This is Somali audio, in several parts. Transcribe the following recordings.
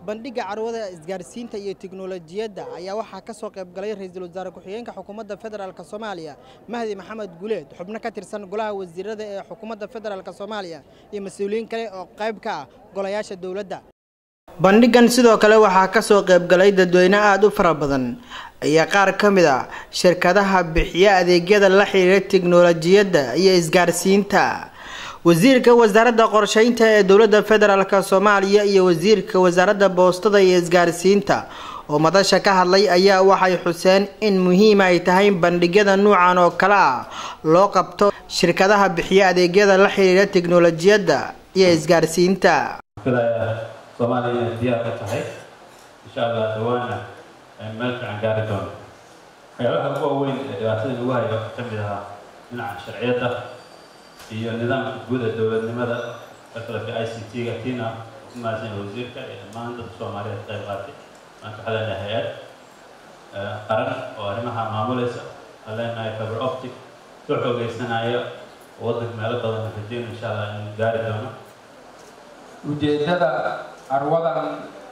bandhigga carwada isgaarsiinta iyo tiknolojiyadda ayaa waxaa ka soo qayb galay ra-iisul wasaare ku-xigeenka xukuumadda federaalk soomaaliya mahdi maxamed guleed xubno ka tirsan golaha wasiirada ee xukuumadda federaalk soomaaliya iyo mas-uuliyiin kale oo qayb ka ah golayaasha dowladda bandhiggan sidoo kale waxaa ka soo qayb galay dadweyne aada u fara badan ayaa qaar ka mid a shirkadaha bixiya adeegyada la xiriira tiknolojiyadda iyo isgaarsiinta wasiirka wasaaradda qorsheynta ee dowladda federaalk soomaaliya iyo wasiirka wasaaradda boostada iyo isgaarsiinta oo madasha ka hadlay ayaa waxay xuseen in muhiim ay tahay bandhigyada nuucan oo kale ah loo qabto shirkadaha bixiya adeegyada la xiriira tiknolojiyadda iyo isgaarsiinta soomaaliya inay diyaar ka tahay insha allah dhawaana meel fiican gaari doono waxyaabaha ugu waaweyn ee dhibaatada lagu hayo waxaa ka mid ahaa dhinaca sharciyadda iyo nidaamka guud ee dowladnimada fasalka i c t-ga tiina ku mahadsan wasiirka iyo dhammaan dadka soomaaliyeed qayb qaatay maanta waxaa leenahay hay-ad qaran oo arrimaha maamulaysa waxaa leenahay fiber optic soo xoogeysanaya waddanka meelo badan rajeyno insha allah inuu gaari doono ujeeddada carwadan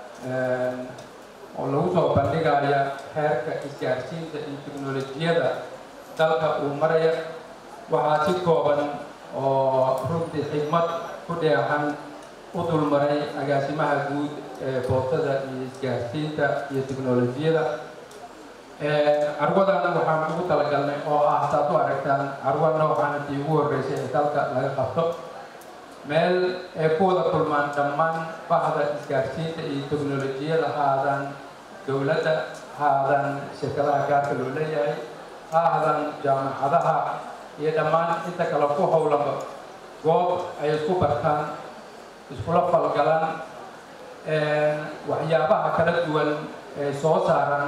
oo lagu soo bandhigaya heerka isgaarsiinta iyo teknolojiyada dalka uu maraya waxaa si kooban oo runtii xigmad ku dheexan u dulmaray agaasimaha guud ee boostada iyo isgaarsiinta iyo teknolojiyada carwadan waxaan ugu talagalnay oo ah saad u aragtaan carwa noocan intii ugu horreysay ee dalka laga qabto meel ay ku wada kulmaan dhammaan bahda isgaarsiinta iyo teknolojiyada ha aadaan dowladda ha aadaan shirkadaha gaarka loo leeyahay ha aadaan jaamacadaha iyo dhammaan inta kale ku howlaba goob ay isku bartaan iskula falgalaan waxyaabaha kala duwan ay soo saaraan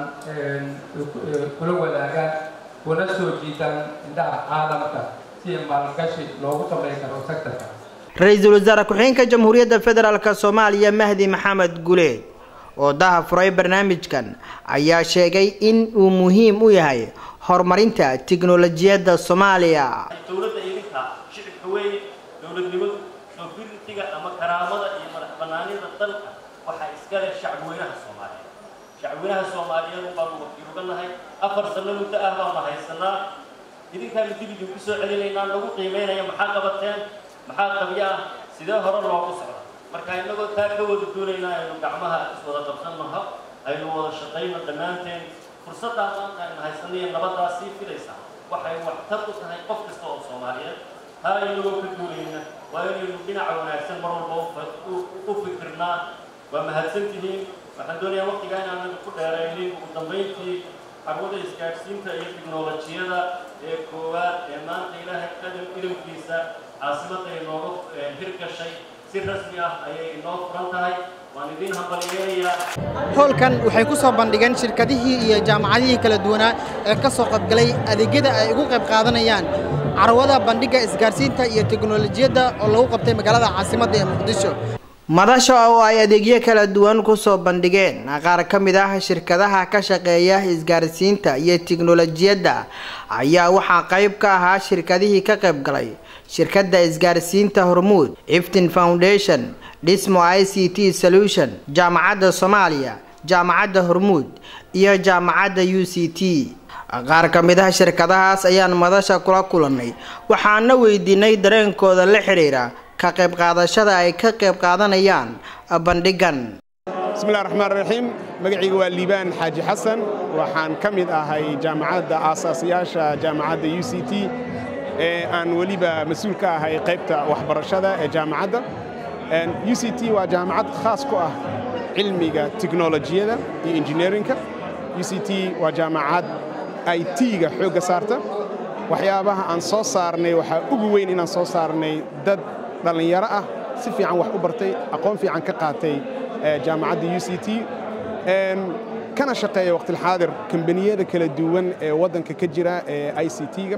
kula wadaagaan kuna soo jiitaan indhaha caalamka si maalgashi loogu samayn karo sektorka ra-iisul wasaare ku-xigeenka jamhuuriyadda federaalk soomaaliya mahdi maxamed guleed oo daha furay barnaamijkan ayaa sheegay in uu muhiim u yahay horumarinta tiknolojiyadda soomaaliya dowladda idinka shicibka weeye dowladnimadu soofiritiga ama karaamada iyo madax banaanida dalka waxaa iskale shacbweynaha soomaaliyeed shacbweynaha soomaaliyeed baanu wakiil uga nahay afar sano muddo ah baanu haysanaa idinkaanu dib idinku soo celinaynaa lagu qiimeynaya maxaa qabateen maxaa qabyo ah sidee hore loogu socda marka inagoo taa ka wada doonaynaa aynu gacmaha iswada qabsannaho aynu wada shaqayno dhammaanteen fursaddaa maanta aynu haysanayo nabaddaa sii filaysa waxay waxtar u tahay qof kasta oo soomaaliyeed taa inagoo ka duunayna waa inaynu dhinaca wanaagsan mar walba u fikirnaa waa mahadsantihiin waxaan doonayaa waqtigaa inaanan ku dheeraynin ugu dambayntii carwada isgaadhsiinta iyo tiknolojiyada ee koowaad ee maanta ilaahay qadam ilimkiisa caasimadda inooga hirgashay si rasmi ah ayay inoo furan tahay waan idiin hambalyeelayaa howlkan waxay ku soo bandhigeen shirkadihii iyo jaamacadihii kala duwanaa ee ka soo qaybgalay adeegyada ay ugu qayb qaadanayaan carwada bandhigga isgaarsiinta iyo teknolojiyadda oo lagu qabtay magaalada caasimadda ee muqdisho madasha oo ay adeegyo kala duwan kusoo bandhigeen qaar ka mid ah shirkadaha ka shaqeeya isgaarsiinta iyo tiknolojiyadda ayaa waxaa qayb ka ahaa shirkadihii ka qayb galay shirkadda isgaarsiinta hormuud iftin foundation dhismo i c t solution jaamacadda soomaaliya jaamacadda hormuud iyo jaamacadda u c t qaar ka mid ah shirkadahaas ayaan madasha kula kulannay waxaana weydiinay dareenkooda la xiriira ka qayb qaadashada ay ka qayb qaadanayaan bandhiggan bismillahi raxmaan raxiim magacayga waa liibaan xaaji xasan waxaan ka mid ahay jaamacadda aasaasiyaasha jaamacadda u c t ee aan weliba mas-uul ka ahay qaybta waxbarashada ee jaamacadda u c t waa jaamacad khaas ku ah cilmiga tiknolojiyada iyo injineerinka u c t waa jaamacad i t-ga xoogga saarta waxyaabaha aan soo saarnay waxaa ugu weyn inaan soo saarnay dad dhallinyaro ah si fiican wax u bartay aqoon fiican ka qaatay jaamacadda u c t kana shaqeeya waqtilxaadir kambaniyada kala duwan ee waddanka ka jira ee i c t-ga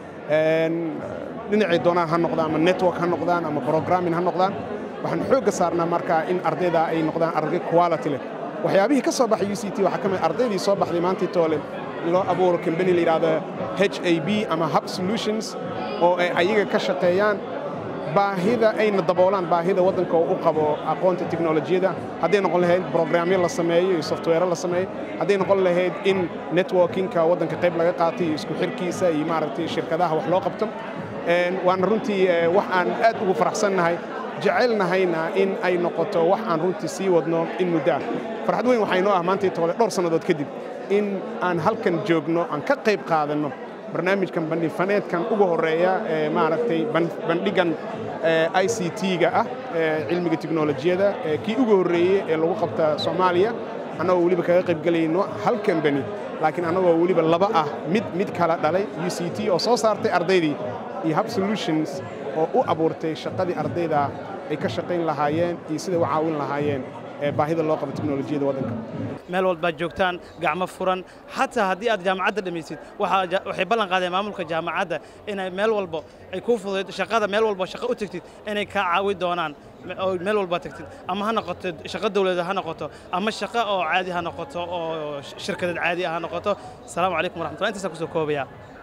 dhinacay doonaan ha noqdaan ama network ha noqdaan ama programming ha noqdaan waxaan xoogga saarnaa markaa in ardayda ay noqdaan arday quality leh waxyaabihii ka soo baxay u c t waxaa ka mid ardaydii soo baxday maantii toole loo abuuro kambani la yidhaahdo h a b ama hub solutions oo ay ayaga ka shaqeeyaan baahida ayna daboolaan baahida waddanka oo u qabo aqoonta teknolojiyadda hadday noqon lahayd brograamyo la sameeyo iyo software la sameeyo hadday noqon lahayd in networkinka waddanka qayb laga qaatay iyo isku xirkiisa iyo maaragtay shirkadaha wax loo qabto waana runtii wax aan aad ugu faraxsannahay jecelnahayna in ay noqoto wax aan runtii sii wadno in muddo ah farxad weyn waxaynoo ah maantay tole dhowr sannadood kadib in aan halkan joogno aan ka qayb qaadanno barnaamijkan bandhifaneedkan ugu horreeya ee maaragtay bandhigan i c t-ga ah cilmiga teknolojiyadda kii ugu horreeyey ee lagu qabta soomaaliya annagoo weliba kaga qaybgelayno hal kambani laakiin annagoo weliba laba ah mid mid kala dhalay u c t oo soo saartay ardaydii iyo hub solutions oo u abuurtay shaqadii ardayda ay ka shaqayn lahaayeen iyo siday u caawin lahaayeen baahida loo qabo teknolojiyadda waddanka meel walbaad joogtaan gacmo furan xataa haddii aad jaamacadda dhammaysid waxay ballan qaadeen maamulka jaamacadda inay meel walbo ay kuu fudayd shaqada meel walbo shaqo u tegtid inay kaa caawi doonaan oo meel walba tagtid ama ha noqoto shaqo dawladeed ha noqoto ama shaqo oo caadi ha noqoto oo shirkadeed caadi ah ha noqoto asalaamu calaykum waraxmatullah intaasaan kusoo koobaya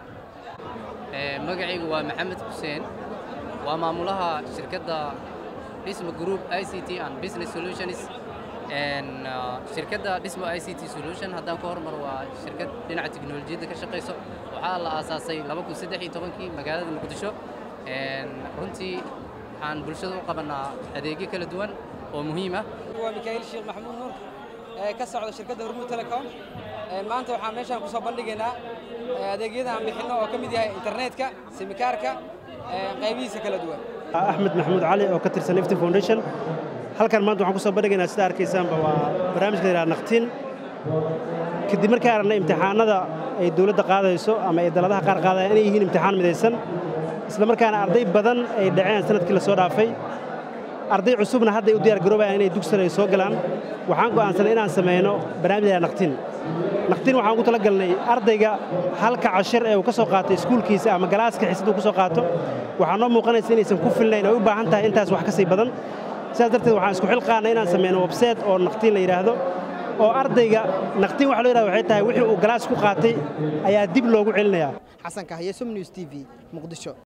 magacaygu waa maxamed xuseen waa maamulaha shirkadda dhismo group i c t and business solutions shirkadda dhismo i c t solution haddaan ka hormar waa shirkad dhinaca teknolojiyadda ka shaqayso waxaa la aasaasay kii magaalada muqdisho runtii waxaan bulshada u qabanaa adeegyo kala duwan oo muhiim ah waa mikaa'il sheekh maxamuud nuur ee ka socda shirkadda hormuud telecom maanta waxaan meeshaan ku soo bandhigaynaa adeegyada aan bixinno oo ka mid yahay internetka simikaarka qaybihiisa kala duwan axmed maxamuud cali oo ka tirsan ifti foundation halkan maanta waxaan ku soo bandhigaynaa sida arkaysaanba waa barnaamijka la yidhaha naqtin kadib markii aragnay imtixaanada ay dawladda qaadayso ama ay daladaha qaar qaadayaan inay yihiin imtixaan midaysan isla markaana arday badan ay dhaceen sanadkii la soo dhaafay arday cusubna hadda ay u diyaar garoobayaan inay dugsan ay soo galaan waxaan go'aansanay inaan samayno barnaamij la yidhaha naqtin naqtin waxaan ugu talagalnay ardayga halka cashir ee uu ka soo qaato iskuulkiisa ama galaaska xiisad uu ka soo qaato waxaa noo muuqanaysa inaysan ku filnayn oo u baahan tahay intaas wax ka sii badan sidaas darteed waxaan isku xilqaannay inaan samayno website oo naqtiin la yidhaahdo oo ardayga naqtiin waxa loo yidhahda waxay tahay wixii uu galaas ku qaatay ayaa dib loogu celinayaa xasan kahye sum news t v muqdisho